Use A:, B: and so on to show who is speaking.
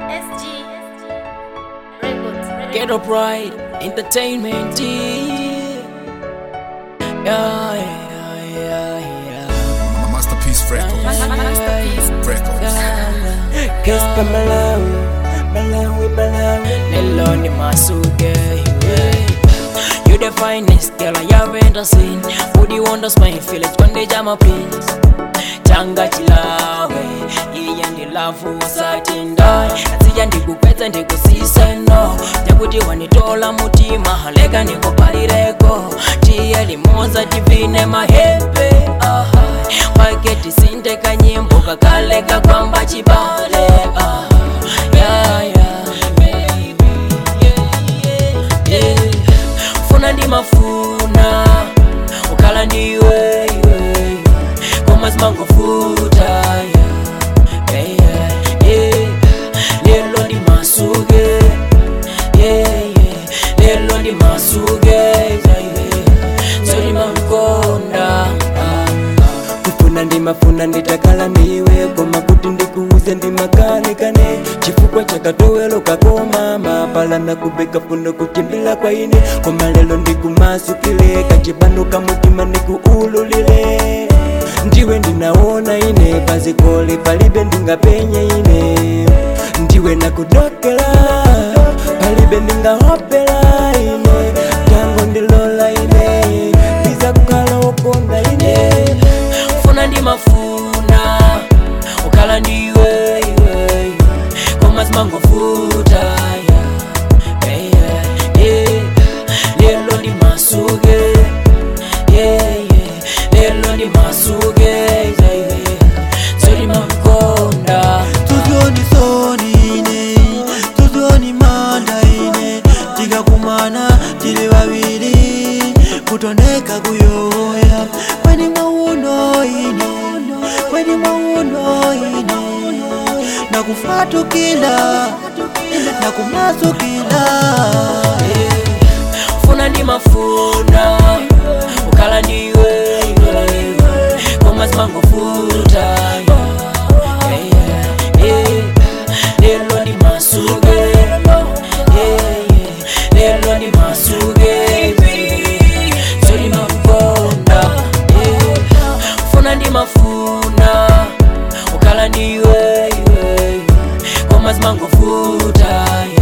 A: SG Records.
B: Ghetto Pride Entertainment. Yeah, yeah, yeah, yeah.
C: Masterpiece Records.
A: Masterpiece.
C: Records.
B: Kespa Malawi, Malawi, Malawi. Lelo ni masuke. yeah. You the finest girl I have ever seen. Would you wonders my village when they jam up please? Changa chilawe, iye ndilafu satindai Nasija ndikupedza ndikusise no Nyakuti wanitola mutima haleka ndikupalireko Tiye limoza tivine mahepe aha Wake tisinde kanyimbo kakaleka kwamba chibale aha yeah, yeah, baby, yeah, yeah, yeah. Funa ndi mafuna ukhala ndiwe iwe koma zimangofuta yeah, yeah, yeah, yeah. lelo ndi masuke yeah, yeah. lelo ndi masuke yeah, yeah. solimamkonda kufuna ndimafuna nditakhala ndiwe koma kuti ndikuuze ndimakanekane chifukwa chakatowelo kakoma mapalana kubeka funo kuchimbila kwa ine koma lelo ndikumasukile kachipano kamutima ndikuululile ndiwe ndinaona ine pazikole palibe ndingapenye ine ndiwe nakudokela palibe ndingahopela ine tango ndilola ine biza kukhala wokonda ine funa ndimafuna ukhala ndiwe iwe koma zimangofuta yeah, yeah, yeah. lelo ndimasuke yeah, yeah. lelo ndimasuke yeah, yeah. solimamkonda
D: tuzioni sonine tuzioni manda ine tikakumana tili vavili kutoneka kuyoya kweni mwauno ine kweni mwauno ine nakufatukila nakumasukila
B: funa ndimafuna ukhala ndiwe iwe koma zimangofuta yeah, yeah, yeah. lelo ndimasuke yeah, yeah. lelo ndimasuke solimamkonda yeah. funa ndimafuna ukhala ndiwe iwe koma zimangofuta yeah.